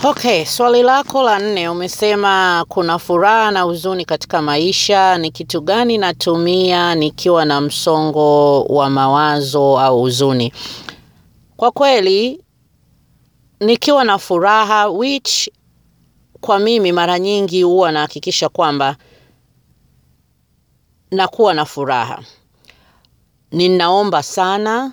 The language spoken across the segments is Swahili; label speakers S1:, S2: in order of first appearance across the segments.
S1: Okay, swali lako la nne umesema kuna furaha na huzuni katika maisha. Ni kitu gani natumia nikiwa na msongo wa mawazo au huzuni? Kwa kweli nikiwa na furaha which kwa mimi mara nyingi huwa nahakikisha kwamba nakuwa na furaha. Ninaomba sana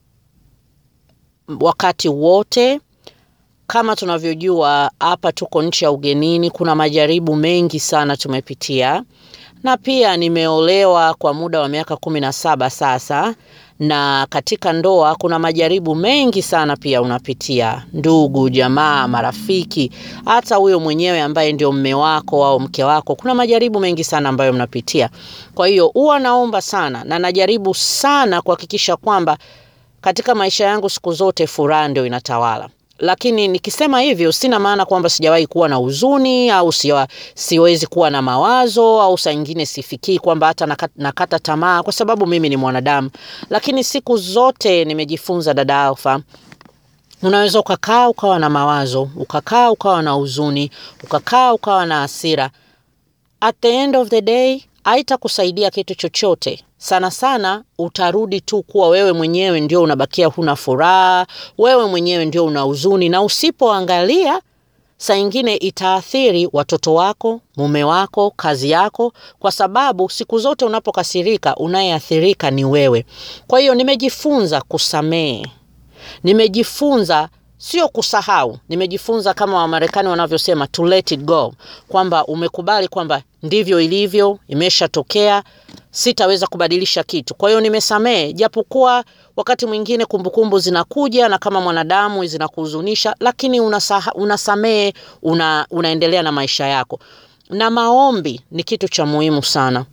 S1: wakati wote. Kama tunavyojua hapa tuko nchi ya ugenini, kuna majaribu mengi sana tumepitia, na pia nimeolewa kwa muda wa miaka kumi na saba sasa, na katika ndoa kuna majaribu mengi sana pia unapitia, ndugu, jamaa, marafiki, hata huyo mwenyewe ambaye ndio mme wako au mke wako, kuna majaribu mengi sana ambayo mnapitia. Kwa hiyo huwa naomba sana na najaribu sana kuhakikisha kwamba katika maisha yangu siku zote furaha ndio inatawala lakini nikisema hivyo sina maana kwamba sijawahi kuwa na huzuni au siwa, siwezi kuwa na mawazo au saa ingine sifikii kwamba hata nakata, nakata tamaa kwa sababu mimi ni mwanadamu. Lakini siku zote nimejifunza, dada Alfa, unaweza ukakaa ukawa na mawazo, ukakaa ukawa na huzuni, ukakaa ukawa na hasira. At the end of the day haitakusaidia kitu chochote. Sana sana utarudi tu kuwa wewe mwenyewe ndio unabakia huna furaha, wewe mwenyewe ndio una huzuni, na usipoangalia saa ingine itaathiri watoto wako, mume wako, kazi yako, kwa sababu siku zote unapokasirika unayeathirika ni wewe. Kwa hiyo nimejifunza kusamehe, nimejifunza sio kusahau, nimejifunza kama Wamarekani wanavyosema to let it go, kwamba umekubali kwamba ndivyo ilivyo, imeshatokea, sitaweza kubadilisha kitu. Kwa hiyo nimesamehe, japokuwa wakati mwingine kumbukumbu zinakuja na kama mwanadamu zinakuhuzunisha, lakini unasaha, unasamehe, una, unaendelea na maisha yako. Na maombi ni kitu cha muhimu sana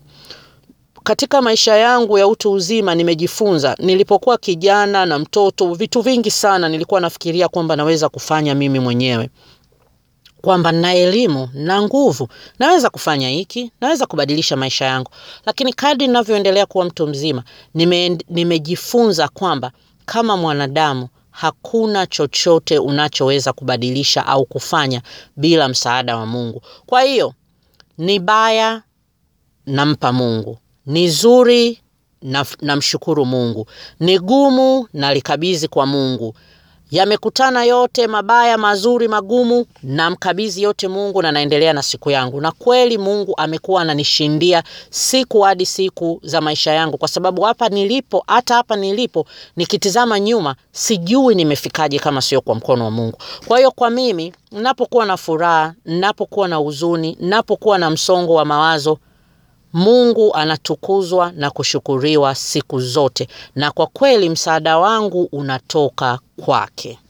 S1: katika maisha yangu ya utu uzima nimejifunza. Nilipokuwa kijana na mtoto, vitu vingi sana nilikuwa nafikiria kwamba naweza kufanya mimi mwenyewe, kwamba na elimu na nguvu naweza kufanya hiki, naweza kubadilisha maisha yangu. Lakini kadri ninavyoendelea kuwa mtu mzima, nime, nimejifunza kwamba kama mwanadamu hakuna chochote unachoweza kubadilisha au kufanya bila msaada wa Mungu. Kwa hiyo ni baya, nampa Mungu ni zuri namshukuru na Mungu, ni gumu nalikabidhi kwa Mungu. Yamekutana yote, mabaya, mazuri, magumu, namkabidhi yote Mungu na naendelea na siku yangu. Na kweli Mungu amekuwa ananishindia siku hadi siku za maisha yangu, kwa sababu hapa nilipo, hata hapa nilipo, nikitizama nyuma, sijui nimefikaje kama sio kwa mkono wa Mungu. Kwa hiyo kwa mimi, ninapokuwa na furaha, ninapokuwa na huzuni, ninapokuwa na msongo wa mawazo Mungu anatukuzwa na kushukuriwa siku zote, na kwa kweli msaada wangu unatoka kwake.